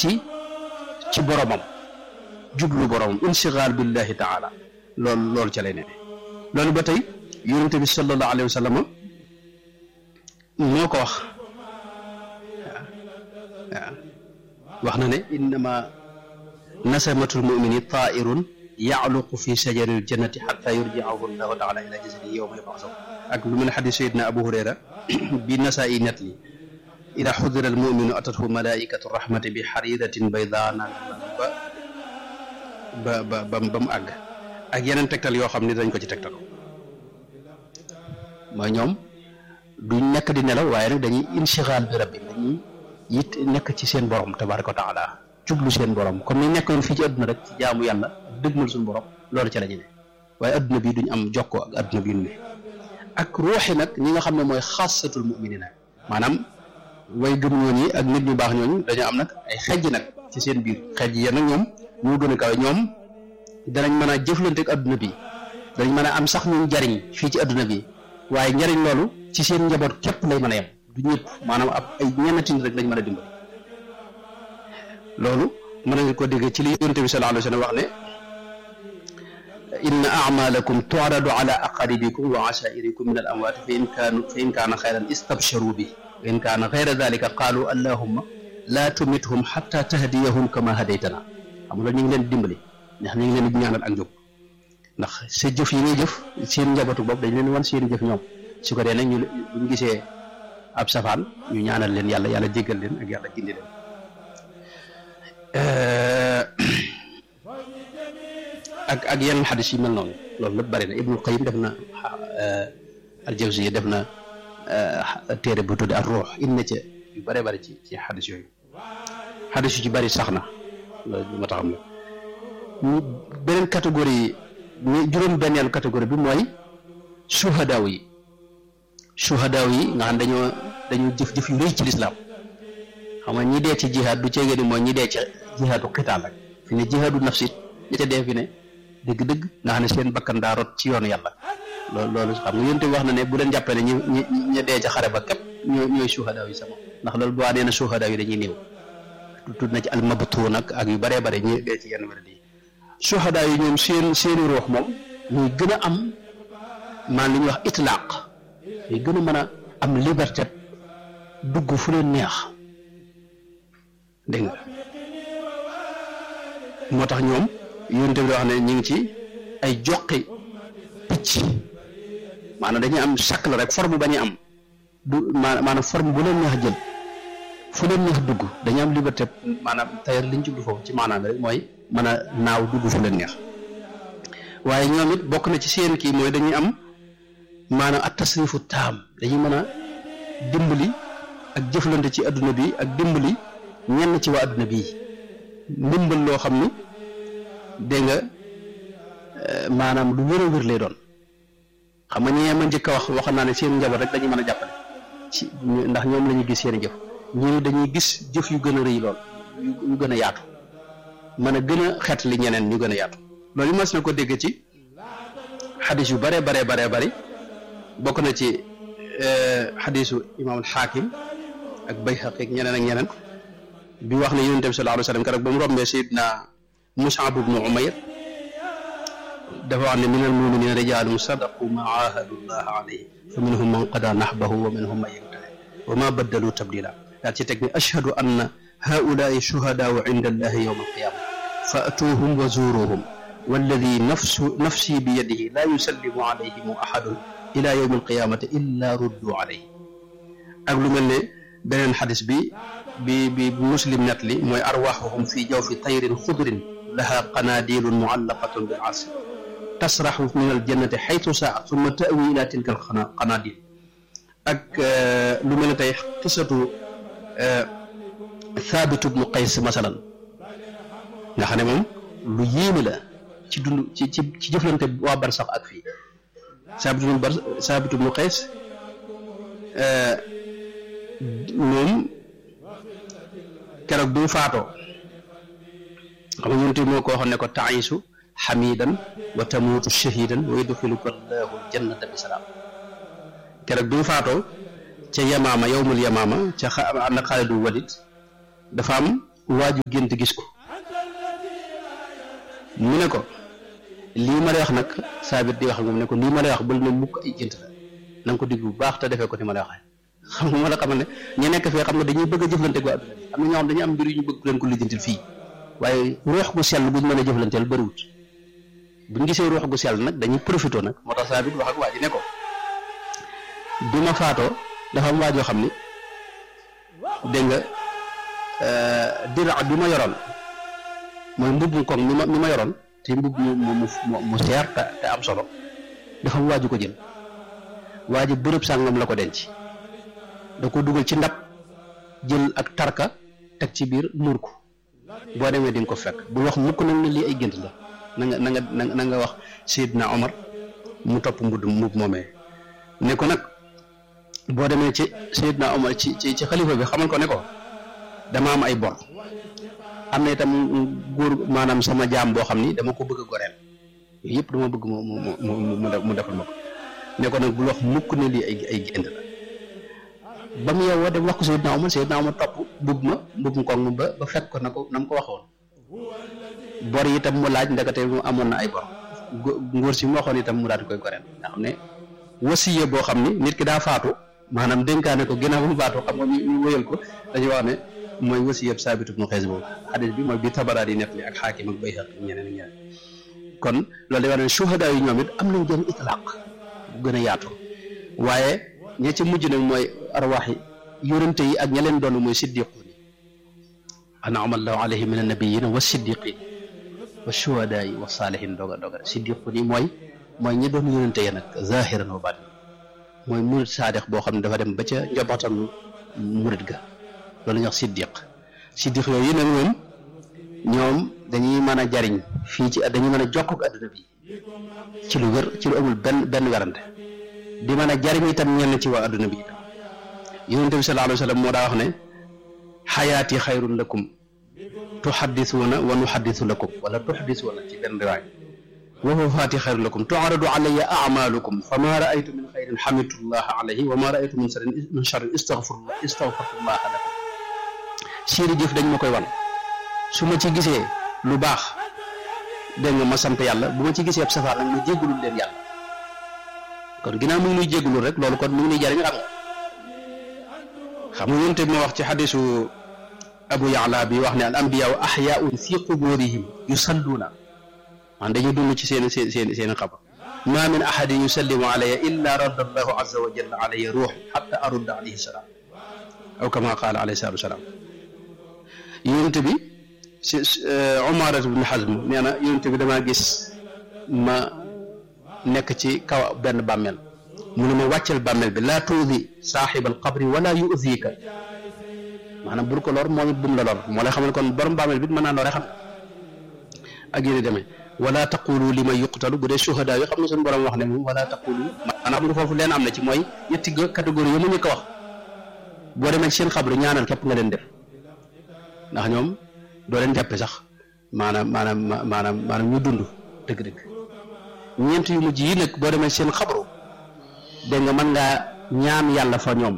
ci ci boromam jublu boromam insigaal billahi taala loolu loolu ca lay ne loolu ba tey yonente bi sallallahu alayhi wa sallam moo ko wax waaw wax na ne innama nasamatul mumini tairun yaaluqu fi sajaril jannati xata yurjiahu llahu taala ila jasadihi yowma yubxasahu ak lu mel ne xadis sayidna abu hurayra bi nasaa i net li ida xudira al muminu atathu malaikatu rahmati bi xaridatin bayda naan ba ba ba ba mu àgg ak yeneen tegtal yoo xam ne dañ ko ci tegtal mooy ñoom duñ nekk di nelaw waaye nag dañuy insigaal bi rabbi dañuy it nekk ci seen borom tabaraka wa taala jublu seen borom comme ni nekkoon fii ci adduna rek ci jaamu yàlla dëgmal suñu borom loolu ci la ñu ne waaye adduna bi duñ am jokkoo ak adduna bi ñu ne ak ruuxi nag ñi nga xam ne mooy xaasatul muminina maanaam way gëm ñoon yi ak nit ñu baax ñooñu dañoo am nag ay xejj nag ci seen biir xejj ya nag ñoom ñoo gën a kawe ñoom danañ mën a jëflante ak adduna bi danañ mën a am sax ñu jariñ fii ci adduna bi waaye njariñ loolu ci seen njaboot képp lay mën a yem du ñëpp maanaam ab ay ñennati nit rek lañ mën a dimbali loolu mën nañ ko dégg ci li yonent bi sallallahu alayhi wa sallam wax ne inna amalakum tu'radu ala aqaribikum wa ashairikum min al amwat fa in kaanu fa in kaana xayran istabsharu bi wa in kaana xayra dalika qaalu allahumma laa tumithum xatta tahdiyahum kama hadaytana xam nga ñu ngi leen dimbali ndax ñu ngi leen di ñaanal ak njub ndax sa jëf yi ngay jëf seen njabootu bopp dañ leen wan seen jëf ñoom su ko dee nag ñu buñ gisee ab safaan ñu ñaanal leen yàlla yàlla jéggal leen ak yàlla gindi leen ak ak yeneen xadis yi mel noonu loolu lépp bari na Ibnul Qayyim def na al-Jawziyya def na téere bu tudde ak ruux indi na ca yu bëree bëri ci ci xadis yooyu xadis yu ci bëri sax na loolu ma taxam la ñu beneen catégorie ñu juróom benneelu catégorie bi mooy suhadaaw yi suhadaaw yi nga xam dañoo dañoo jëf jëf yu rëy ci lislaam xam nga ñi dee ci jihaad du ceegee ni mooy ñi dee ci jihaadu xitaal rek fi ne jihaadu nafsi ñi ca dee fi ne dëgg-dëgg nga xam ne seen bakkan daa rot ci yoonu yàlla loolu loolu xam nga yonte wax na ne bu leen jàppee ne ñi ñi ñi dee ca xare ba képp ñooy ñooy suhadaaw yi sama ndax loolu bu waa nee na suhadaaw yi dañuy néew tudd na ci almabtuun nag ak yu baree bare ñi dee ci yenn wér yi suhadaaw yi ñoom seen seeni ruux moom ñuy gën a am maan li ñuy wax itlaaq ñuy gën a mën a am liberté dugg fu leen neex dégg nga moo tax ñoom yonent bi wax ne ñu ngi ci ay joqi picc maanaam dañuy am chaque la rek forme ba ñuy am du maanaam forme bu leen neex jël fu leen neex dugg dañuy am liberté maanaam tayar liñ jublu foofu ci maanaam rek mooy mën a naaw dugg fu leen neex waaye ñoom it bokk na ci seen kii mooy dañuy am maanaam at tasrifu taam dañuy mën a dimbali ak jëflante ci adduna bi ak dimbali ñenn ci waa adduna bii ndimbal loo xam ni dégg nga maanaam lu wér a wér lay doon xam nga ñee ma njëkk a wax waxoon naa ne seen njaboot rek dañuy mën a jàppale ci ndax ñoom la ñuy gis seen jëf ñii dañuy gis jëf yu gën a rëy lool yu gën a yaatu mën a gën a xeet li ñeneen ñu gën a yaatu loolu mas na ko dégg ci xadis yu bare bare bare bari bokk na ci xadisu imaamul xaakim ak bayhaqi ak ñeneen ak ñeneen bi wax ne yonent bi sallallahu alayhi wa sallam keroog ba mu rombee sayidna Mus'ab ibnu Umayr dafa wax ne min al muminina rijalun sadaqu ma ahadu llah alayhi fa minhum man qada nahbahu wa minhum man yantahi wa ma baddalu tabdila daal ci teg ne ashhadu anna haulaai shuhadaau inda allahi yawma alqiyama fa'tuuhum wa zuuruhum walladi nafsu nafsi bi yadihi la yusallimu alayhim ahadun ila yawmi alqiyamati illa ruddu alayhi ak lu mel ne beneen xadis bi bi bi muslim net li mooy arwaxuhum fi jawfi tayrin xudrin laha qanaadilun muallaqatun bil asr tasraxu min aljannati xaytu saa summa tawi ila tilka alqanaadil ak lu mel ne tey qisatu Thabit ibnu Qays masalan nga xam ne moom lu yéeme la ci dund ci ci ci jëflante waa barsax ak fii Thabit ibnu bar Thabit ibnu Qays moom keroog bi mu faatoo xam nga yonent moo ko waxoon ne ko taisu xamidan wa tamuutu shahidan wa yudxiluka allahu aljannata bi salaam keroog bi mu faatoo ca yamaama yowmul yamaama ca xa ànd ak Xaalidul Walid dafa am waaju gént gis ko mu ne ko lii ma lay wax nag saabit di wax ak moom ne ko lii ma lay wax bal na mukk ay gént la na nga ko digg bu baax te defee ko ni ma lay waxee xam nga ma la xamal ne ñu nekk fee xam nga dañuy bëgg a jëflante ak waa adduna bi am na ñoo xam dañuy am mbir yu ñu bëgg leen ko lijjantil fii waaye ruux gu sell buñ mën a jëflanteel bëriwut buñ gisee ruux gu sell nag dañuy profité nag moo tax saabit wax ak waa ji ne ko bi ma faatoo dafa am waajoo xam ni dégg nga dira bi ma yoroon mooy mbubb mu koŋ mi ma mi ma yoroon te mbubb mu mu mu mu seer te te am solo dafa am waaju ko jël waa ji bërëb sàngam la ko denc da ko dugal ci ndab jël ak tarka teg ci biir muur ko boo demee di nga ko fekk bu wax mukk nag ne lii ay gént la na nga na nga na nga wax Seydina Omar mu topp mbudd mbubb moomee ne ko nag boo demee ci Seydina Omar ci ci ci xalifa bi xamal ko ne ko dama am ay bor am na itam góor maanaam sama jaam boo xam ni dama ko bëgg a goreel yooyu yëpp dama bëgg mu mu mu mu defal ma ko ne ko nag bul wax mukk ne lii ay ay gént la ba mu yeewoo dem wax ko Seydina Omar Seydina Omar topp mbubb ma mbubb mu koŋ ba ba fekk ko na ko na mu ko waxoon bor yi itam mu laaj ndekete mu amoon na ay bor ngóor si mu waxoon itam mu daal di koy goreel nga xam ne wasiye boo xam ni nit ki daa faatu maanaam dénkaane ko ginnaaw ba mu faatu xam nga ñu wëyal ko dañuy wax ne mooy wasiyeb saabitu ibnu xeys boobu xadis bi mooy bi tabaraat yi net li ak xaakim ak bayhaq ak ñeneen ak ñeneen kon loolu day wax ne shuhada yi ñoom it am nañ jëm itlaq bu gën a yaatu waaye ña ci mujj nag mooy arwaax yi yonente yi ak ña leen doon mooy siddiquun yi an'ama allahu alayhim min annabiyina wa siddiqin wa shuhadaa yi wa saalihin doga doga siddiquun yi mooy mooy ñi doon yonente yi nag zahiran wa batin mooy murid saadix boo xam ne dafa dem ba ca njabootam murid ga loolu ñuy wax siddiq siddiq yooyu nag moom ñoom dañuy mën a jariñ fii ci dañuy mën a jokk ak adduna bi ci lu wér ci lu amul benn benn werante di mën a jariñ itam ñenn ci waa adduna bi itam yonente bi sallallahu alayhi wa sallam moo daa wax ne xayaati xayrun lakum tuxaddisuuna wa nuxaddisu lakum wala tuxdisuuna ci benn riwaay wa wafaati xayrun lakum tuaradu alayya amalukum fa ma raaytu min xayrin xamidullah alayhi wa ma raaytu min sarin min charrin istagfirullah istagfirullah lakum seeni jëf dañ ma koy wan su ma ci gisee lu baax dégg nga ma sant yàlla bu ma ci gisee ab safar nag ma jéggulul leen yàlla kon ginnaaw mu ngi nuy jéggulul rek loolu kon mu ngi nuy jariñ xam nga xam nga yonte bi ma wax ci xadisu abu yaala bi wax ne al ambiyaaw axyaaun fi quburihim yusalluuna man dañuy dund ci seen seen seen seen xabar ma min ahadin yusallimu alayya illa radda allahu azza wa jalla alayya ruux xatta arudda alayhi salaam aw kama qaala alayhi salaatu wasalaam yonent bi si Umaaratu bnu Hazm nee na yonent bi damaa gis ma nekk ci kaw benn bàmmeel mu ne ma wàcceel bàmmeel bi laa tuudi saaxibal qabri wala yu'dika maanaam bul ko lor moom it bum la lor moo lay xam ne kon borom bàmmeel bi mën naa lore xam ak yéen demee wala taqulu li may yuqtalu bu dee shuhada yi xam nga suñu borom wax ne moom wala taqulu maanaam lu foofu leen am na ci mooy ñetti catégorie yi mu ñu ko wax boo demee ci seen xabru ñaanal képp nga leen def ndax ñoom doo leen jàppe sax maanaam maanaam maanaam maanaam ñu dund dëgg-dëgg ñeent yu mujj yi nag boo demee ci seen xabru dégg nga mën ngaa ñaan yàlla fa ñoom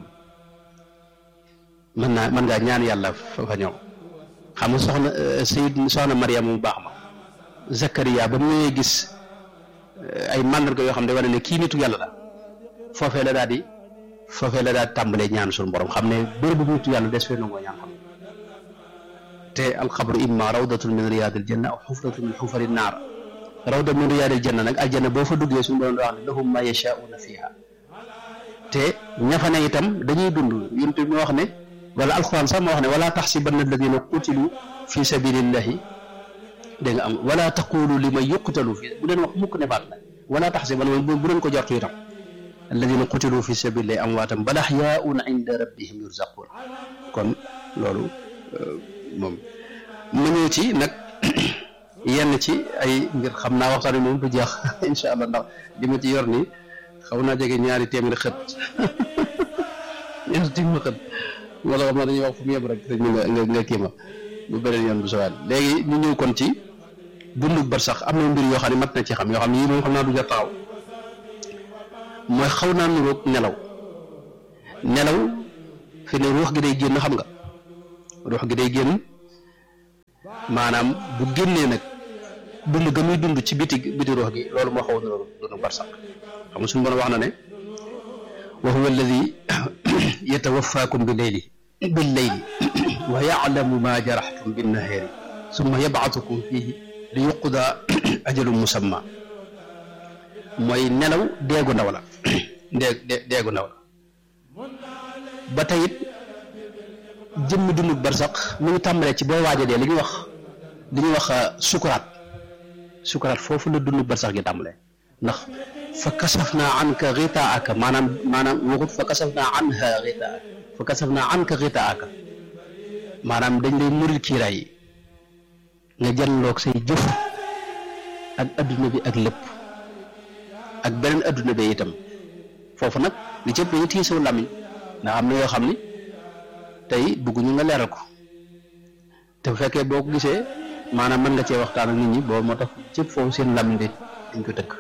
mën naa mën ngaa ñaan yàlla fa ñoom xam nga soxna Sayid soxna Mariam mu baax ma Zakaria ba mu ñëwee gis ay màndarga yoo xam ne wane ne kii nitu yàlla la foofee la daal di foofee la daal di tàmbalee ñaan suñu borom xam ne bërëb bu nitu yàlla des fee nangoo ñaan xam te alxabru imma rawdatun min riyaadil janna aw xufratun min xufari naar rawda min riyaadil janna nag aljanna boo fa duggee suñu borom da wax ne lahum ma yashaa'una fiha te ña fa ne itam dañuy dund yonent bi wax ne wala alquran sax moo wax ne wala taxsibanna alladina qutilu fi sabilillahi dégg nga am wala taqulu li man yuqtalu fi bu leen wax mukk ne faat na wala taxsibanna bu leen ko jortu itam alladina qutilu fi sabilillahi amwaatan bal ahyaun inda rabbihim yurzaqun kon loolu moom ma ñëw ci nag yenn ci ay ngir xam naa waxtaan moom du jeex incha allah ndax li ma ci yor nii xaw naa jege ñaari téeméeri xët ñaari téeméeri xët moo tax xam naa dañuy wax fu mu yem rek te ñu nga nga kii ma bu beneen yoon bu sowaat léegi ñu ñëw kon ci dundug bar sax am na mbir yoo xam ne mat na ci xam yoo xam ne yii moom xam naa du jar taxaw mooy xaw naa nuroog nelaw nelaw fi ne ruux gi day génn xam nga ruux gi day génn maanaam bu génnee nag dund ga muy dund ci biti biti ruux gi loolu moo xaw a loolu dund barsaq xam nga suñu borom wax na ne wa huwa alladi yatawafaakum bi leyli bil leyli wa yaclamu ma jaraxtum binnahaari summa yabcatukum fihi li yuqda ajalum musamma mooy nelaw deegu ndaw la deeg deegu ndaw la ba tey it jëmmi dundu barsaq mu ngi tàmbalee ci boo waaja dee li ñuy wax li ñuy wax sukuraat sukuraat foofu la dundu barsax gi tàmbalee ndax fa kasaf naa anka xitaaka maanaam maanaam waxut fa kasaf naa anha xitaaka fa kasaf naa anka xitaaka maanaam dañ lay muril kiiraay yi nga janloog say jëf ak adduna bi ak lépp ak beneen adduna bi itam foofu nag li cëpp dañu téye saw làmmiñ ndax am na yoo xam ni tey bëgguñu nga leeral ko te bu fekkee boo ko gisee maanaam mën nga cee waxtaan ak nit ñi boobu moo tax cëpp foofu seen làmmiñ de dañ ko tëkk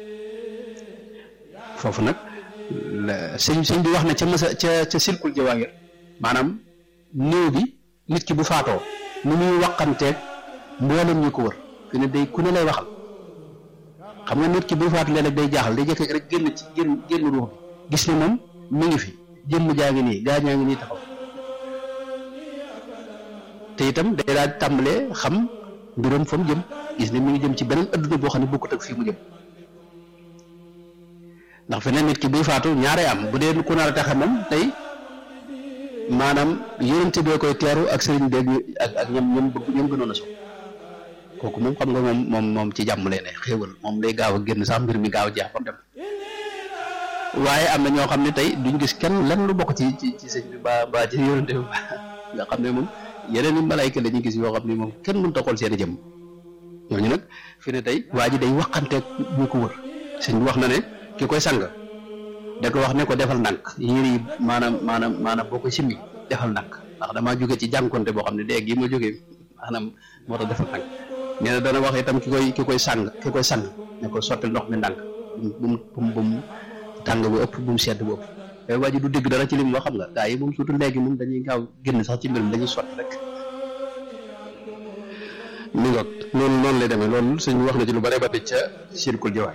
foofu nag sëñ sëñ bi wax na ca masa ca ca silkul jawaahir maanaam néew bi nit ki bu faatoo ni muy waqanteeg mboolem ñi ko wër fi ne day ku ne lay waxal xam nga nit ki buy faatu léeg-léeg day jaaxal day jëkk rek génn ci génn génn ruux bi gis ne moom mi ngi fi jëmm jaa ngi nii gaa ñaa ngi nii taxaw te itam day daal tàmbalee xam mbiram fa mu jëm gis ne mi ngi jëm ci beneen adduna boo xam ne bokkut ak fii mu jëm ndax feneen nit ki buy faatu ñaare am bu dee ku nar a taxe moom tey maanaam yonente bee koy teeru ak sëriñ beeg ak ak ñoom ñoom bëgg ñoom gënoon a so kooku moom xam nga moom moom moom ci jàmm lay ne xéewal moom day gaaw a génn sax mbir mi gaaw a jeex ba dem waaye am na ñoo xam ne tey duñ gis kenn lenn lu bokk ci ci ci sëñ bi ba ba ci yonente bi nga xam ne moom yeneen i malayka la ñuy gis yoo xam ne moom kenn mënut a xool seen i jëm ñooñu nag fi ne tey waa ji day waxanteeg ñu ko wër sëñ bi wax na ne ki koy sang da ko wax ne ko defal ndànk yére yi maanaam maanaam maanaam boo koy simmi defal ndànk ndax damaa jóge ci jànkonte boo xam ne dee gi ma jógee maanaam moo tax defal ndànk nee na dana wax itam ki koy ki koy sang ki koy sang ne ko sottil ndox mi ndànk bu mu bu mu bu mu tàng bu ëpp bu mu sedd bu ëpp te waa ji du dégg dara ci li mu wax xam nga gaa yi moom surtout léegi moom dañuy gaaw génn sax ci mbir mi dañuy sotti rek mi ngoog noonu noonu lay demee loolu sëñ wax na ci lu bare ba ca sirkul jawaay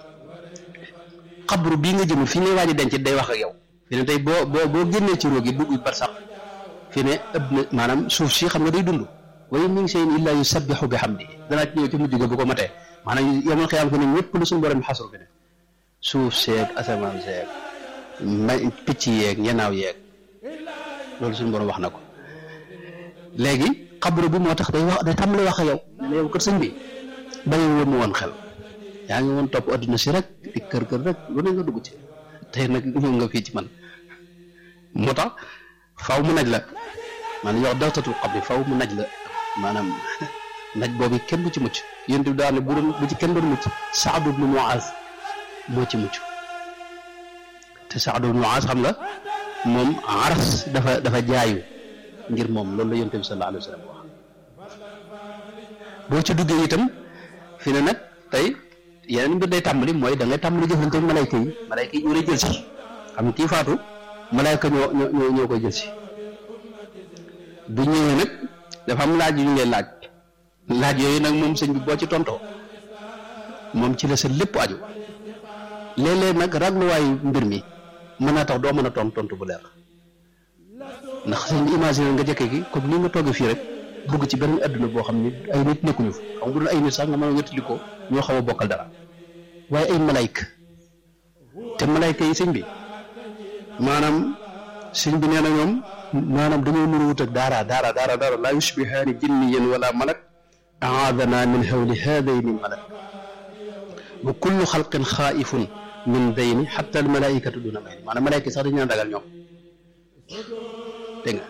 xabru bii nga jëm fi ne waa ji denc day wax ak yow fi ne tey boo boo boo génnee ci róog yi dugg bar sax fi ne ëpp na maanaam suuf si xam nga day dund waaye mi ngi seen illaa yusabbihu bi hamdi danaa ci ñëw ci mujj ga bu ko matee maanaam yomal xiyaam fi ne ñëpp lu suñu borom xasru fi ne suuf seeg asamaan seeg ma picc yeeg ñenaaw yeeg loolu suñu borom wax na ko léegi xabru bi moo tax day wax day tàmbali wax ak yow ne yow kër sëñ bi bàyyi woon mu woon xel yaa ngi woon topp adduna si rek di kër kër rek lu ne nga dugg ci tey nag ñëw nga fii ci man moo tax faw mu naj la maanaam yow dawtatul xabri faw mu naj la maanaam naj boobu kenn du ci mucc yéen bi daal ne bu doon bu ci kenn doon mucc Saadu bnu Muaz moo ci mucc te Saadu bnu Muaz xam nga moom aras dafa dafa jaayu ngir moom loolu la yonent bi sallallahu alayhi wa sallam wax boo ci duggee itam fi ne nag tey yeneen mbir day tàmbali mooy da ngay tàmbali jëflante ak malayka yi malayka yi ñoo lay jël si xam kii faatu malayka ñoo ñoo ñoo koy jël si bu ñëwee nag dafa am laaj yu ñu lay laaj laaj yooyu nag moom sëñ bi boo ci tontoo moom ci la sa lépp aju léeg-léeg nag ragluwaayu mbir mi mën naa tax doo mën a tont tontu bu leer ndax sëñ bi imaginer nga jëkke gi comme ni nga toogee fii rek dugg ci beneen adduna boo xam ni ay nit nekkuñu fa xam nga bu dul ay nit sax nga mën a wétali ko ñoo xaw a bokkal dara waaye ay malayka te malayka yi sëñ bi maanaam sëñ bi nee na ñoom maanaam dañoo mën a wut ak daara daara daara daara laa yushbihaani jinniyan wala malak aadana min hawli haadayni malak wa kullu xalqin xaaifun min bayni xatta al malaikatu duna bayni maanaam malayka sax dañu naan ragal ñoom dégg nga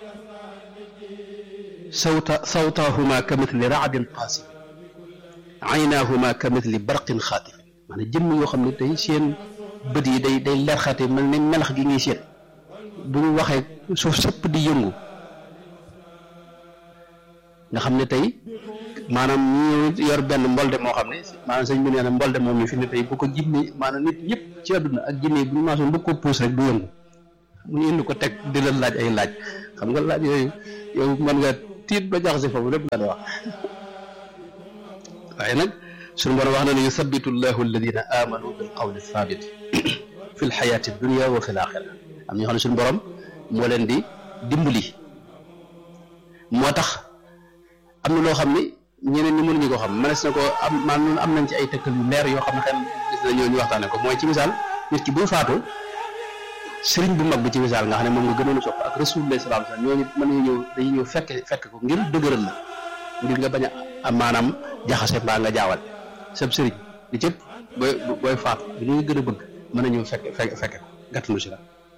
sawta sawtaahuma ka mithli raadin qaasif aynaahuma ka mithli barqin xaatifin maanaam jëmm yoo xam ne tey seen bët yi day day leer xaate mel ne melax gi ngay seet bu ñu waxee suuf sëpp di yëngu nga xam ne tey maanaam ñu yor benn mbolde moo xam ne maanaam sëñ bi nee na mbolde moom mi fi ne tey bu ko jinne maanaam nit ñëpp ci àdduna ak jinne bu ñu maasoon bëgg ko puus rek du yëngu mu ñu indi ko teg di la laaj ay laaj xam nga laaj yooyu yow mën nga tiit ba jaxase foofu lépp la wax waaye nag suñu borom wax na ne yuthabitu llahu alladina amanu bil qawli thabit fi l xayaati dunia wa fi l axira am ñoo xam ne suñu borom moo leen di dimbali moo tax am na loo xam ni ñeneen ñi mënuñu ko xam mënees na ko am man am nañ ci ay tëkkal yu leer yoo xam ne xel gis na ñoo ñu waxtaane ko mooy ci misaal nit ki bu faatu sëriñ bu mag bi ci misaal nga xam ne moom nga gënoon a sopp ak rasulullah sallallahu alayhi wasallam ñooñu mën nañu ñëw dañuy ñëw fekk fekk ko ngir dëgëral la ngir nga bañ a maanaam jaxase mbaa nga jaawal sab sëriñ li cëpp booy booy faatu bi ñuy gën a bëgg mën a ñëw fekk fekk fekke ko gàttanu si la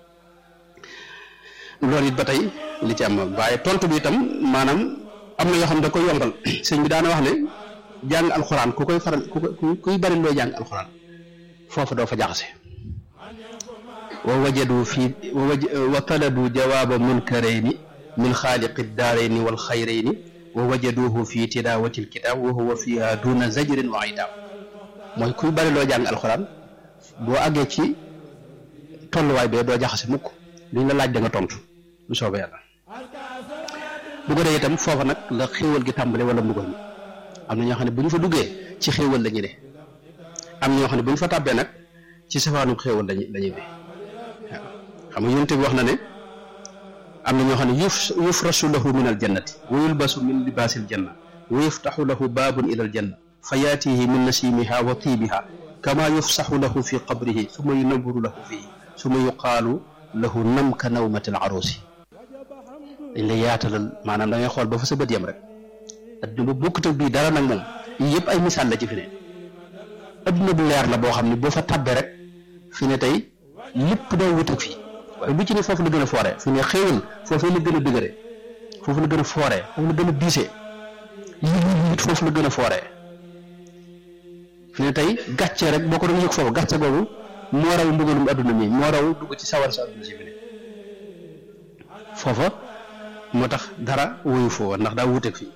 loolu it ba tey li ci am waaye tontu bi itam maanaam am na yoo xam ne da koy yombal sëñ bi daana wax ne jàng alxuraan ku koy faral ku koy kuy bari looy jàng alxuraan foofu doo fa jaxase wa wajadu fi wa taladu jawaaba munkarayni min xaaliqi daarayni wal xayrayni wa wajaduhu fi tilaawati alkitaab wa huwa fiha duna zajrin wa idaab mooy kuy bari loo jàng alxuraan boo àggee ci tolluwaay bee doo jaxase mukk liñ la laaj da nga tontu lu soobee yàlla bu ko dee itam foofa nag la xéewal gi tàmbale wala mbugal mi am na ñoo xam ne bu ñu fa duggee ci xéewal la ñu ne am ñoo xam ne bu ñu fa tàbbee nag ci safaanu xéewal lañu la ñuy ne waaw xam nga yonent bi wax na ne am na ñoo xam ne yuf yufrashu lahu min al jannati wa yulbasu min libaasil janna wa yuftaxu lahu baabun ila al janna fa yaatihi min nasimiha wa tiibiha kama yufsaxu lahu fi qabrihi summa yunawwaru lahu fihi summa yuqaalu lahu nam ka nawmati al arusi dañ lay yaatalal maanaam da ngay xool ba fa sa bët yam rek adduna bu bokkut ak bii dara nag moom yii yëpp ay misaal la ci fi ne adduna bu leer la boo xam ne boo fa tabbee rek fi ne tey lépp day wut ak fii waaye lu ci ne foofu la gën a fooree fi ne xéewal foofu la gën a dëgëre foofu la gën a fooree foofu la gën a diisee lii it foofu la gën a fooree fi ne tey gàcce rek boo ko doon yëg foofu gàcce boobu moo raw mbugalum adduna mi moo raw dugg ci sawar sa adduna si fi ne foofa moo tax dara woyu foofa ndax daa wuteeg fii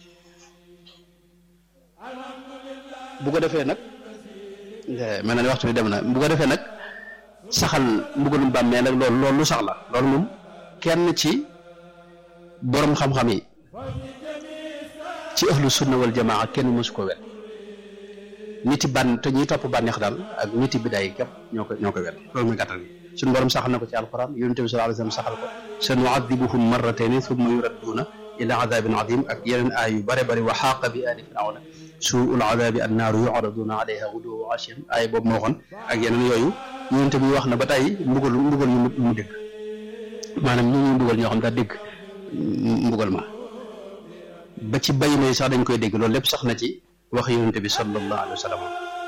bu ko defee nag mel na ni waxtu bi dem na bu ko defee nag saxal mbugalum bàmmeel nag loolu loolu lu sax la loolu moom kenn ci borom xam-xam yi ci ahlu sunna wal jamaa kenn mësu ko wet niti bànn te ñuy topp bànneex daal ak niti bidaay képp ñoo ko ñoo ko wet loolu muy gàttal bi suñu borom saxal na ko ci alquran yonente bi sallallahu alayhi wasallam saxal ko sa nuadibuhum marratayni thumma yuradduuna ila adabin adim ak yeneen aay yu bare bari wa xaaqa bi aali firawna suul adabi annaaru yuraduna alayha guduwa wa ashiyan aay boobu moo waxoon ak yeneen yooyu yonente bi wax na ba tey mbugal mbugal yu mu dégg maanaam ñu ñuy mbugal ñoo xam daa dégg mbugal ma ba ci bay may sax dañ koy dégg loolu lépp sax na ci wax yonente bi sallallahu alayhi wa sallam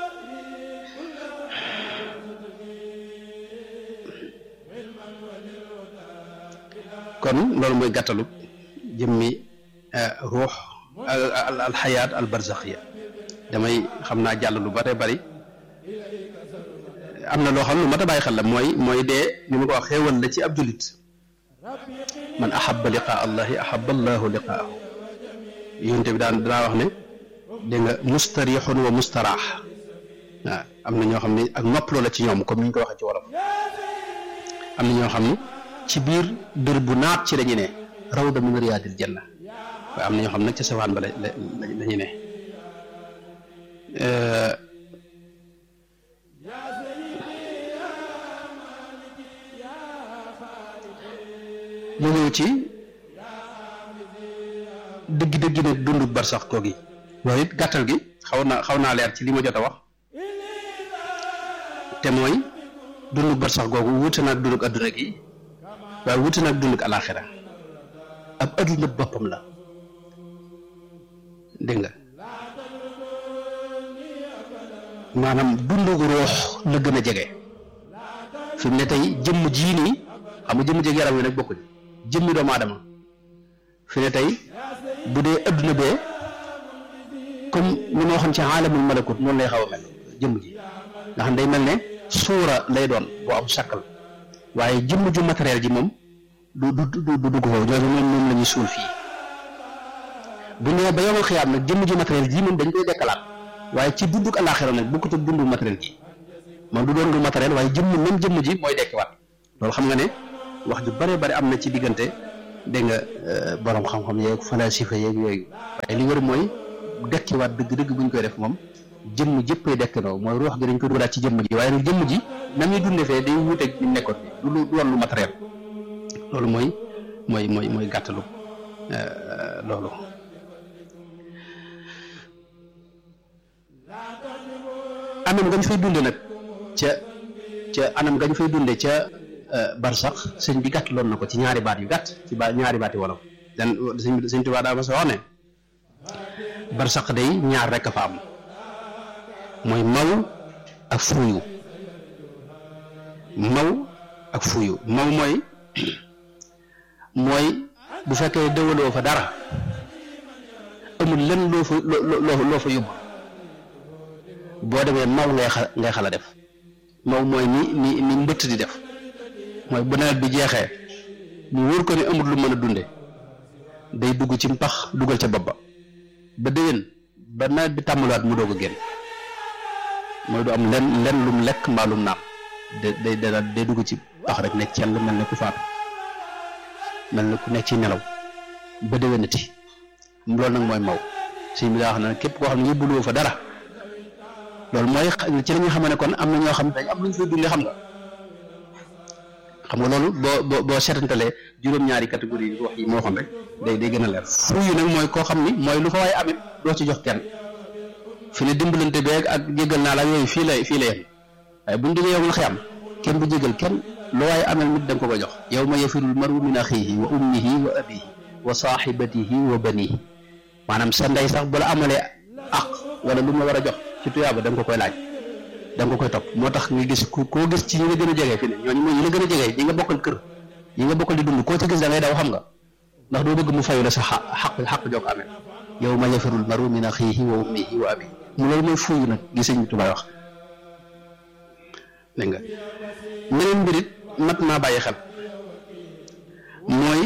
kon loolu mooy gàttalu jëmmi ruux al xayaat al barzaxiya damay xam naa jàll lu bare bari am na loo xam lu mat a bàyyi xel la mooy mooy dee ni ma ko wax xéewal la ci ab julit man ahabba liqaa allahi ahabba allahu liqaahu yonte bi daan danaa wax ne dégg nga mustarixun wa mustaraax waaw am na ñoo xam ne ak noppaloo la ci ñoom comme ni ñu ko waxee ci wolof am na ñoo xam ne ci biir dër bu naat ci lañu ne rawda min riyaadil janna waaye am na ñoo xam nag ca safaan ba la la ñu ne mu ñëw ci dëgg-dëgg ne dundu barsax koo gi loolu it gàttal gi xaw naa xaw naa leer ci li ma jot a wax te mooy dundu barsax googu wuute naag dunduk adduna gi waaye wuute naag dunduk alaaxira ab adduna boppam la dégg nga maanaam dundu roox la gën a jege fi mu ne tey jëmm jii nii xam nga jëmm jege yaram wi nag bokkuñ jëmmi doomu aadama fi ne tey bu dee adduna bee comme ni ma waxoon ci aalamul malakut noonu lay xaw a mel jëmm ji nga xam day mel ne suura lay doon boo am sàkkal waaye jëmm ju matériel ji moom du du du du dugg foofu ñooñu moom moom la ñuy suul fii bu ñëwee ba yomal xiyaam nag jëmm ju matériel ji moom dañ koy dekkalaat waaye ci dunduk àllaaxira nag bokkut ak dundu matériel ji moom du doon lu matériel waaye jëmm même jëmm ji mooy dekkiwaat loolu xam nga ne wax ju bare bare am na ci diggante dégg nga borom xam-xam yeeg falasifa yeeg yooyu waaye li wër mooy dekkiwaat dëgg-dëgg bu ñu koy def moom jëmm jëppay dekkandoo mooy ruux gi dañ ko dugalaat ci jëmm ji waaye nag jëmm ji na muy dunde fee day wuuteeg ñu nekkoon bi du lu doon lu matériel loolu mooy mooy mooy mooy gàttalu loolu anam gañ fay dunde nag ca ca anam gañ fay dunde ca barsax sëñ bi gàtt loon na ko ci ñaari baat yu gàtt ci ba ñaari baat yu wolof dan sëñ sëñ Tuubaa daa ma sa wax ne barsax day ñaar rekk a fa am mooy maw ak fuuyu maw ak fuuyu maw mooy mooy bu fekkee dëwaloo fa dara amul lenn loo fa loo loo fa yóbbu boo demee maw ngay xa ngay xala def maw mooy ni ni ni mbëtt di def mooy bu nawet bi jeexee mu wóor ko ne amul lu mën a dunde day dugg ci mpax dugal ca bopp ba ba déwén ba nawet bi tàmbaliwaat mu doog a génn mooy du am lenn lenn lum lekk mbaa lum naan day day day dugg ci pax rek ne cell mel ne ku faatu mel ne ku nekk ci nelaw ba déwénati loolu nag mooy maw sëñ bi daa wax ne képp koo xam ne yóbbuloo fa dara loolu mooy ci la ñu xam ne kon am na ñoo xam ne dañ am lu ñu fay dundee xam nga xam nga loolu boo boo boo seetantalee juróom-ñaari catégorie yi wax yi moo xam rek day day gën a leer fuuyu nag mooy koo xam ni mooy lu fa waaye amit doo ci jox kenn fi ne dimbalante beeg ak jéggal naa la yooyu fii lay fii la yem waaye buñ duggee yow la xiyam kenn du jégal kenn lu waaye amel nit da nga ko ko jox yow ma yafirul maru min axiihi wa ummihi wa abihi wa saaxibatihi wa banihi maanaam sa ndey sax bu la amalee ak wala lu mu la war a jox ci tuyaaba da nga ko koy laaj da nga ko koy topp moo tax nga gis ku koo gis ci ñi nga gën a jege fi ne ñooñu mooy ñi la gën a jege ñi nga bokkal kër ñi nga bokkal di dund koo ci gis da ngay daw xam nga ndax doo bëgg mu fayu la sa xaq xaq xaq joo ko amee yow ma yafirul maru min axiihi wa ummihi wa abihi mu loolu mooy fuuyu nag gi sëñ Tuubaa wax dégg nga meneen mbirit mat naa bàyyi xel mooy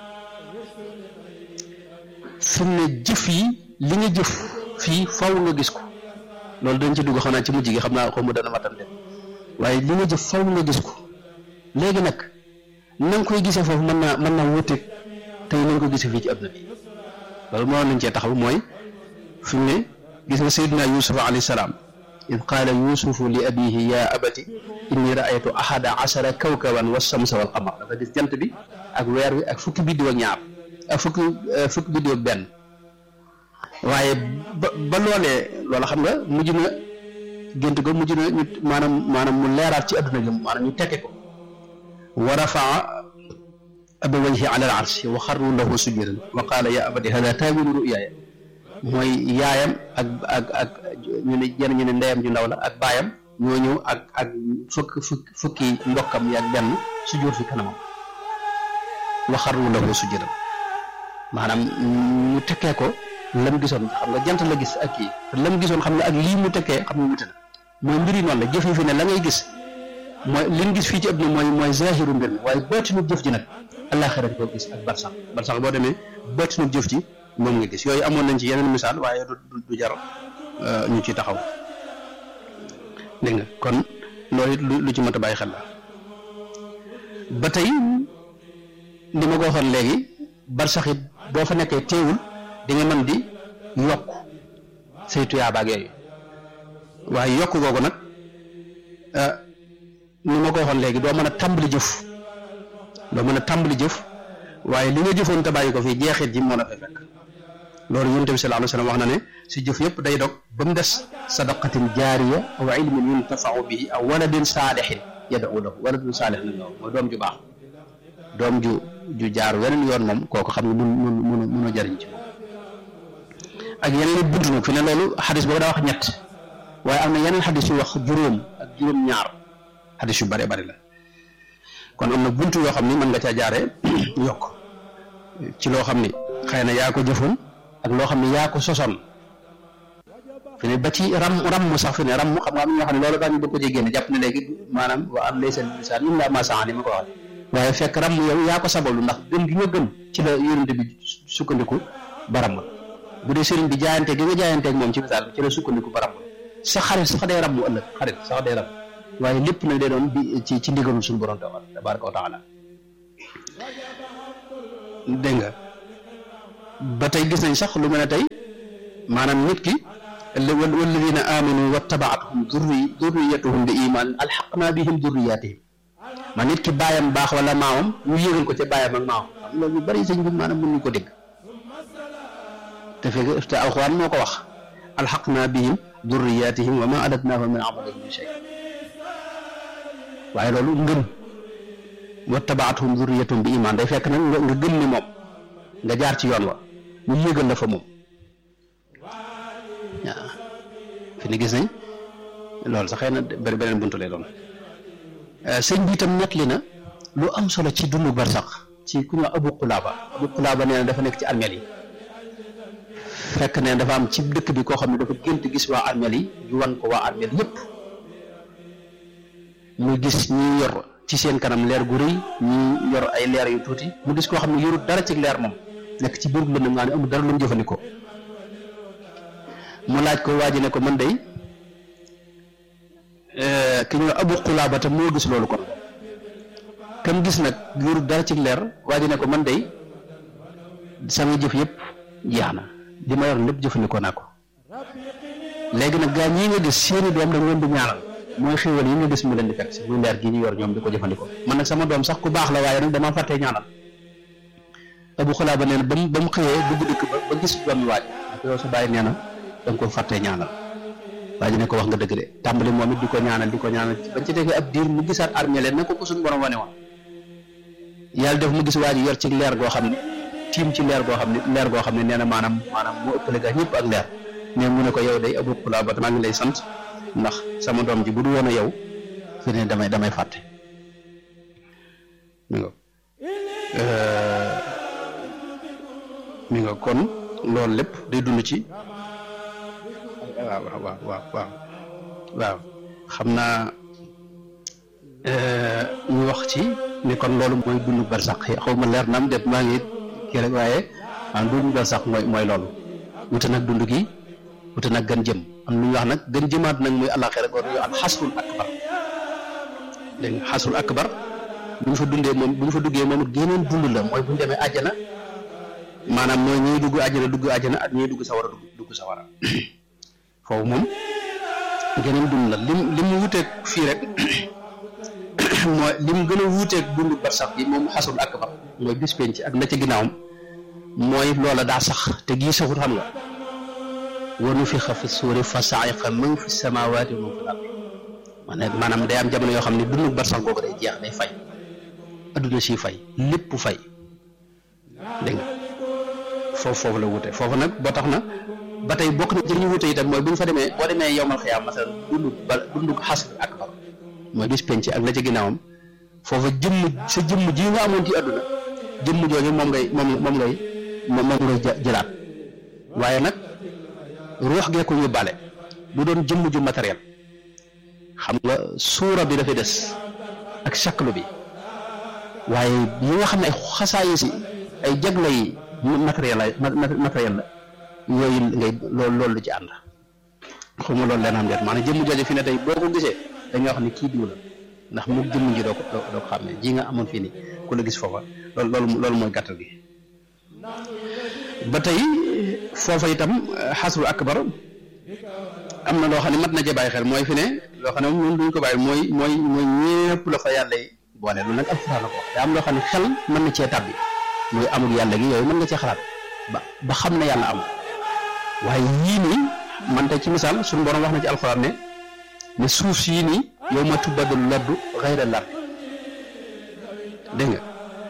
fi mu ne jëf yi li nga jëf fii faw nga gis ko loolu dañ ci dugg xam naa ci mujj gi xam naa xaw ma dana matam de waaye li nga jëf faw nga gis ko léegi nag na nga koy gisee foofu mën naa mën naa wuteeg tey na nga ko gisee fii ci àdduna bi loolu moo nañ cee taxaw mooy fi mu ne gis nga Seydina Yuusuf alayhi salaam id qaala yuusufu li abihi ya abati inni raaytu ahada ashara kawkaban wa shamsa wal qamar dafa gis jant bi ak weer wi ak fukki biddiw ak ñaar ak fukki fukki biddiw ak benn waaye ba ba loolee loola xam nga mujj na gént ko mujj na ñu maanaam maanaam mu leeraat ci adduna gi maanaam ñu tekke ko wa rafaa abawayhi ala al arshi wa xarru lahu sujudan wa qaala ya abati hada taawilu ruyaaya mooy yaayam ak ak ak ñu ne jenn ñu ne ndeyam ju ndaw la ak baayam ñoo ñëw ak ak fukk fukk fukki mbokkam yi ak benn sujjóot fi kanamam wa xarru lahu sujudan maanaam ñu tekkee ko lam gisoon xam nga jant la gis ak kii te lam gisoon xam nga ak lii mu tekkee xam nga wute na mooy mbir yi noonu la jëf yi fi ne la ngay gis mooy li ñu gis fii ci àdduna mooy mooy zahiru mbir mi waaye baatinu jëf ji nag àllaaxira ko gis ak barsax barsax boo demee baatinu jëf ji moom nga gis yooyu amoon nañ ci yeneen misaal waaye du du jar ñu ci taxaw dégg nga kon loolu it lu ci mat a bàyyi xel la ba tey li ma ko waxoon léegi barsax it boo fa nekkee teewul di nga mën di yokk say tuyaaba ak yooyu waaye yokk googu nag ni ma ko waxoon léegi doo mën a tàmbali jëf doo mën a tàmbali jëf waaye li nga jëfoon te bàyyi ko fii jeexit ji moo la fay fekk loolu yonent bi sallallahu alayhi wa sallam wax na ne si jëf yëpp day dog ba mu des sadaqatin jaariya aw ilmin yuntafau bihi aw waladin saalixin yad'u lahu waladin saalixin la mooy doom ju baax doom ju ju jaar weneen yoon moom kooku xam ne mun mun mun mun a jariñ ci moom ak yeneen i buntu nag fi ne loolu xadis boobu daa wax ñett waaye am na yeneen xadis yu wax juróom ak juróom-ñaar xadis yu bare bari la kon am na buntu yoo xam ni mën nga caa jaaree yokk ci loo xam ni xëy na yaa ko jëfoon ak loo xam ne yaa ko sosoon fi ne ba ci ram ram sax fi ne ram xam nga am ñoo xam ne loolu daañu bëgg ko ci génne jàpp ne léegi maanaam wa am laysa lisaan illaa maa sa'a ni ma ko waxee waaye fekk ram yow yaa ko sabalu ndax gëm gi nga gëm ci la yonente bi sukkandiku ba ram bu dee sëriñ bi jaayante gi nga jaayanteeg moom ci misaal ci la sukkandiku ba ram sa xarit sax day ram mu ëllëg xarit sax day ram waaye lépp nag day doon bi ci ci ndigalul suñu borom tabaraka wa taala dégg nga ba tey gis nañ sax lu mel ne tey maanaam nit ki walladina amanu wattabaatuhum durri durriyatuhum bi iman alxaqna bihim durriyatihim ma nit ki baayam baax wala maamam ñu yéegal ko ca baayam ak maamam xam loolu ñu bari sëñ bi maanaam mënuñu ko dégg te fekk te alxuraan moo ko wax alxaqna bihim durriyatihim wa ma alatnahum min amalihim min shay waaye loolu ngëm wattabaatuhum durriyatuhum bi iman day fekk nag nga nga gëm ni moom nga jaar ci yoon wa ñu yéegal la fa moom waaw fi ni gis nañ loolu sax xëy na bëri beneen buntu lay doon sëñ bi itam nettali na lu am solo ci dundu barsax ci ku ñu wax abu qulaaba abu qulaaba nee na dafa nekk ci armeel yi fekk ne dafa am ci dëkk bi koo xam ne dafa gént gis waa armeel yi ñu wan ko waa armeel yépp mu gis ñi yor ci seen kanam leer gu rëy ñi yor ay leer yu tuuti mu gis koo xam ne yorut dara ci leer moom nekk ci biir lëndëm nga ne amul dara lu mu jëfandikoo mu laaj ko waa ji ne ko man day ki ñu abu xulaaba te moo gis loolu kon kam gis nag yorut dara ci leer waa ji ne ko man day sama jëf yëpp jeex na li ma yor lépp jëfandikoo naa ko léegi nag gaa ñii nga gis seeni doom dañ leen di ñaanal mooy xéwal yi nga gis mu leen di fekk si muy leer gi ñu yor ñoom di ko jëfandikoo man nag sama doom sax ku baax la waaye nag dama fàttee ñaanal abu xulaaba nee na ba mu ba mu xëyee dugg dëkk ba ba gis doom yi waaj ak yow sa bàyyi nee na da nga ko fàttee ñaanal waa ji ne ko wax nga dëgg de tàmbali moom it di ko ñaanal di ko ñaanal bañ ci defee ab diir mu gisaat armée leen na ko ko suñu borom wane woon yàlla def mu gis waa ji yor ci leer goo xam ne tiim ci leer goo xam ne leer goo xam ne nee na maanaam maanaam moo ëppale gaa ñëpp ak leer mais mu ne ko yow day abu xulaaba maa ngi lay sant ndax sama doom ji bu du woon a yow fi ne damay damay fàtte mi nga mi nga kon loolu lépp day dund ci waaw waaw waaw waaw waaw waaw xam naa ñu wax ci ni kon loolu mooy dund barsax xaw ma leer na am déet maa ngi kii rek waaye ah dund barsax mooy mooy loolu wute nag dund gi wute nag gën jëm am lu ñuy wax nag gën jëmaat nag muy àllaaxira ko dañuy wax xasrul akbar dégg nga xasrul akbar bu ñu fa dundee moom bu ñu fa duggee moom it geneen dund la mooy bu ñu demee àjjana maanaam mooy ñuy dugg àjjana dugg àjjana ak ñuy dugg sawara dugg dugg sawara foofu moom geneen dund la lim lim mu wuteeg fii rek mooy lim gën a wuuteeg dund barsax bi moom xasrul akbar mooy bis penc ak na ca ginnaawam mooy loola daa sax te gii saxut xam nga wa nufixa fi suuri fa saiqa man fi samawaati wa man fi l-ard maanaam day am jamono yoo xam ne dundu barsax googu day jeex day fay adduna si fay lépp fay dégg nga foofu foofu la wute foofu nag boo tax na ba tey bokk na ci li ñu wute itam mooy bu ñu fa demee boo demee yowmal xiyaam masalan dundu ba dundu xasr akbar mooy bis penc ak la ca ginnaawam foofa jëmm sa jëmm ji nga amoon ci adduna jëmm jooju moom ngay moom moom ngay moom ngay jëlaat waaye nag ruux gee ko yóbbaale du doon jëmm ju matériel xam nga suura bi dafay des ak shaklu bi waaye yi nga xam ne ay xasaayi si ay jagle yi matériel la matériel la yooyu ngay loolu loolu lu ci ànd xaw ma loolu leneen déet maanaam jëmm jooju fi ne tey boo ko gisee dañoo wax ne kii diw la ndax mu jëmm ji doo ko doo ko xam ne ji nga amoon fii nii ku la gis foofa loolu loolu loolu mooy gàttal gi ba tey foofa itam xasru akbar am na loo xam ne mat na ca bàyyi xel mooy fi ne loo xam ne moom duñ ko bàyyi mooy mooy mooy ñépp la fa yàlla yi boole loolu nag alxuraan la ko te am loo xam ne xel mën na cee tàbbi muy amul yàlla gi yooyu mën nga cee xalaat ba ba xam ne yàlla am waaye yii nii man tey ci misaal suñu borom wax na ci alxuraan ne ne suuf yii nii yow ma tubbadul laddu xayra lard dégg nga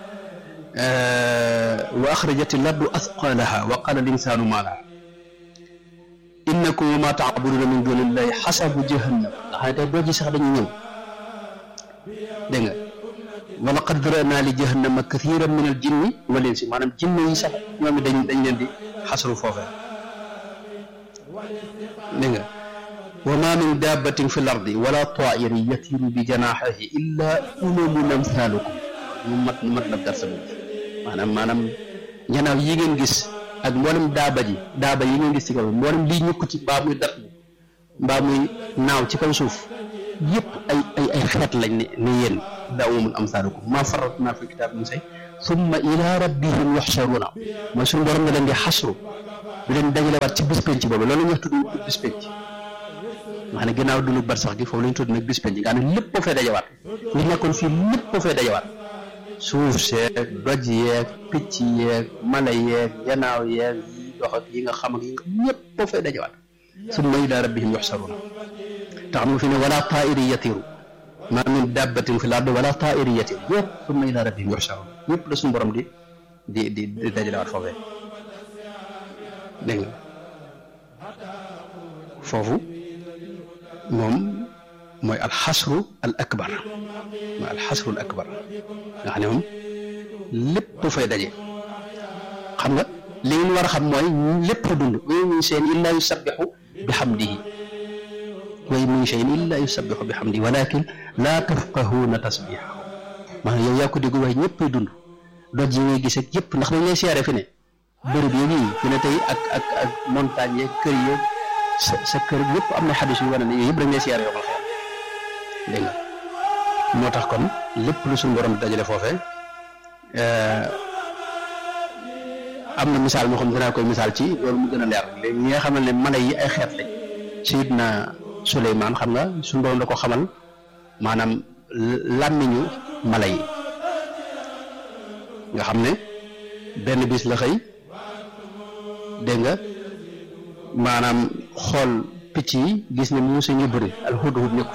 wa axrajati laddu asqalaha wa qala linsaanu maa laha innakum wa ma taabuduna min dunillahi xasabu jahannam nga xam ne tey doo ji sax dañuy ñëw dégg nga wa laqad darana li jahannama kathiran min al jinni wal insi maanaam jinne yi sax ñoom it dañ dañ leen di xasru foofe dégg nga wa ma min dabbatin fi l ardi wala tairin yatiru bi janaxihi illa umamun amsalukum mu mat mat na darsa boobu maanaam maanaam ñanaaw yi ngeen gis ak mboolem daaba ji daaba yi ngeen gis ci kaw mboolem lii ñukk ci mbaa muy dat mbaa muy naaw ci kaw suuf yëpp ay ay ay xeet lañ ne ne yéen daa umamul amsaalukum maa faratnaa fi kitaab min shay summa ila rabbihim yuxsharuuna mooy suñu borom nga leen di xasru di leen dajalewaat ci bis penc boobu loolu la ñuy wax tudd bis penc nga xam ne ginnaaw dund bar sax gi foofu la ñu tudd nag bis penc nga xam ne lépp boo fay dajawaat li nekkoon fii lépp boo fay dajawaat suuf seeg doj yeeg picc yeeg mala yeeg yanaaw yeeg yi dox ak yi nga xam ak yi nga ñëpp boo fay dajawaat summa ila rabbihim yuxsaruuna te xam nga fi ne wala taa'iri yatiru ma min dabbatin fi l ard wala taa'iri yatiru yëpp summa ila rabbihim yuxsaruuna yëpp la suñu borom di di di di dajalewaat foofee dégg nga foofu moom mooy alxasru al akbar mooy alxasru al akbar nga xam ne moom lépp fay daje xam nga li ngeen war a xam mooy lépp dund wa min shay'in illaa yusabbixu bi xamdihi wa min shay'in illaa yusabbixu bi xamdihi walakin laa tafqahuuna tasbixahu maanaam yow yaa ko dégg waaye ñëppay dund doj yi ngay gis ak yëpp ndax dañ lay siyaare fi ne bërëb yi nii fi ne tey ak ak ak montagne yeeg kër yeeg sa sa kër yëpp am na xadis yu wane ne yooyu yëpp dañ lay siyaare yoo xam dégg nga moo tax kon lépp lu suñu borom dajale foofee am na misaal moo xam dinaa koy misaal ci loolu mu gën a leer léegi ñi nga xamal ne mala yi ay xeet lañ Seydina Suleymaan xam nga suñu borom da ko xamal maanaam làmmiñu mala yi nga xam ne benn bis la xëy dégg nga maanaam xool picc yi gis ne muuse ñu bëri alhudhud nekku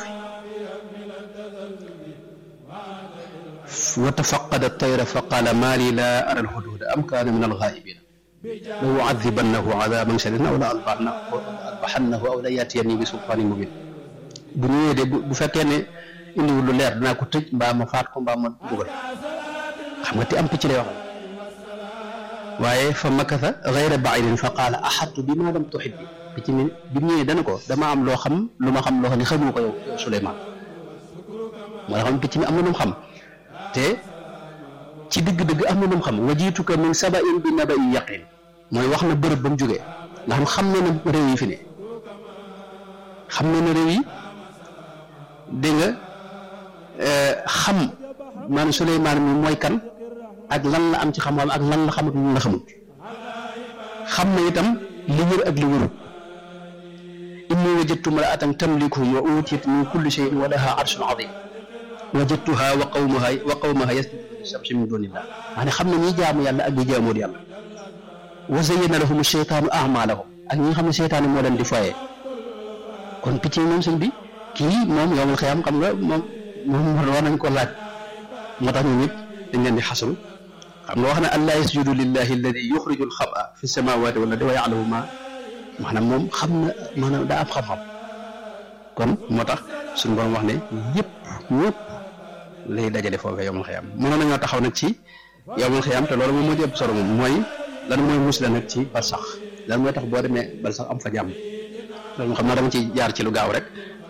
fi wa tafaqada tayra fa qaala maa lii laa ara alhudhuda am kaana min alghaa'ibina la u'adhibannahu 'adhaban shadiidan aw la adbahannahu aw la ya'tiyannii bi sultaanin mubiin bu ñëwee de bu fekkee ne indiwul lu leer dinaa ko tëj mbaa ma faat ko mbaa ma dugal xam nga te am picc lay wax waaye fa makatha ghayra ba'idin fa qaala ahadtu bimaa lam tuhit bi picc mi bi mu ñëwee dana ko dama am loo xam lu ma xam loo xam ne xamu ko yow Suleymaan moo la xam picc mi am na lu mu xam te ci dëgg-dëgg am na lu mu xam wajiituka min saba'in bi naba'in yaqin mooy wax na bërëb ba mu jógee nga xam xam na ne réew yi fi ne xam na ne réew yi dégg nga xam maanaam Suleymaan mi mooy kan ak lan la am ci xam-xam ak lan la xamut lan la xamut xam na itam li wër ak li wërut inni wajadtu imra'atan tamlikuhum wa utiyat min kulli shay'in wa laha arshun azim wajadtuha wa qawmaha wa qawmaha yasjuduna lishamsi min dunillah maanaam xam na ñi jaamu yàlla ak ñi jaamuwul yàlla wa zayyana lahum shaytaanu a'maalahum ak ñi nga xam ne seytaane moo leen di foyee kon picc yi moom sëñ bi kii moom yowmal xiyaam xam nga moom moom war nañ ko laaj moo tax ñun ñëpp dañ leen di xasru xam nga wax na allaa yasjudu lillahi alladi yuxriju alxaba fi samawati wala di wa yalamu ma maanaam moom xam na maanaam daa am xam-xam kon moo tax suñu borom wax ne yëpp ñëpp lay dajale foofee yowmal xiyaam mënoon nañoo taxaw nag ci yowmal xiyaam te loolu moom moo ci ëpp solo moom mooy lan mooy musla nag ci barsax lan mooy tax boo demee barsax am fa jàmm loolu moo xam naa dama ci jaar ci lu gaaw rek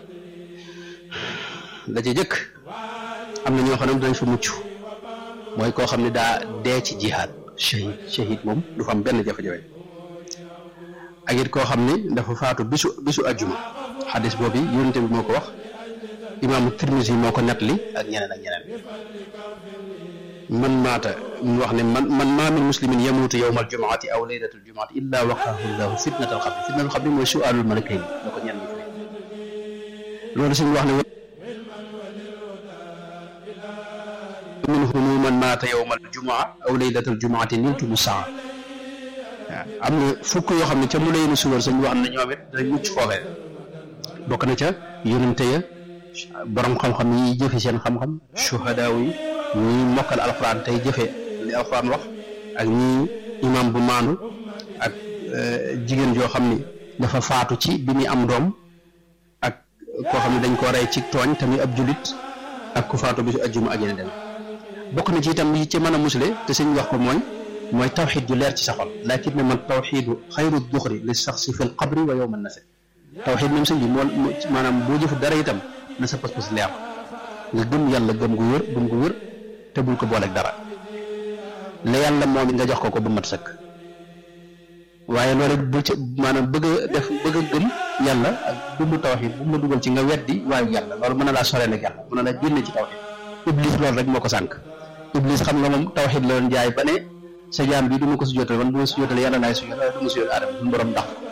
la ci jëkk am na ñoo xam ne dañ fa mucc mooy koo xam ne daa dee ci jihaad shahid shahid moom du fa am benn jafe-jafe ak it koo xam ni dafa faatu bisu bisu ajjuma xadis boobu yonente bi moo ko wax imaamu Tirmisi moo ko nettali ak ñeneen ak ñeneen man maata mu wax ne man man maa min muslimin yamuutu yowma aljumaati aw laylatul jumaati illa waqaahu llahu fitnatal xabri fitnatal xabri mooy suaalul malakayn la ko ñenn ñi fi loolu suñu wax ne minhum man maata yowma aljumaa aw laylatal jumaati niltumu saa waaw am na fukk yoo xam ne ca mu lay nu suwar suñu wax ne ñoom it dañ mucc foofee bokk na ca yonente ya borom xam-xam yi jëfe seen xam-xam shuhadaaw yi ñi mokkal alxuraan tey jëfe li alxuraan wax ak ñi imam bu maandu ak jigéen joo xam ni dafa faatu ci bi muy am doom ak koo xam ne dañ koo rey ci tooñ tamit ab julit ak ku faatu bisu ajjuma ak yeneen dem bokk na ci itam yi ci mën a musle te sëñ wax ko mooy mooy tawxid ju leer ci sa xol lakin ne man tawxidu xayru duxri li saxsi fi l qabri wa yowma nase tawxid moom sëñ bi moo maanaam boo jëfu dara itam na sa pas-pas leer nga gëm yàlla gëm gu wër gëm gu wër te bul ko booleeg dara la yàlla moom it nga jox ko ko ba mat sëkk waaye loolu bu ci maanaam bëgg a def bëgg a gëm yàlla ak dundu tawxid bu mu la dugal ci nga weddi waayu yàlla loolu mën na laa soreel ak yàlla mën na laa génne ci tawxid iblis loolu rek moo ko sànq iblis xam nga moom tawxid la doon jaay ba ne sa jaam bi du ma ko sujjóotal man bu ma sujjóotal yàlla laay sujjóotal waaye du ma sujjóotal aadama suñu borom dax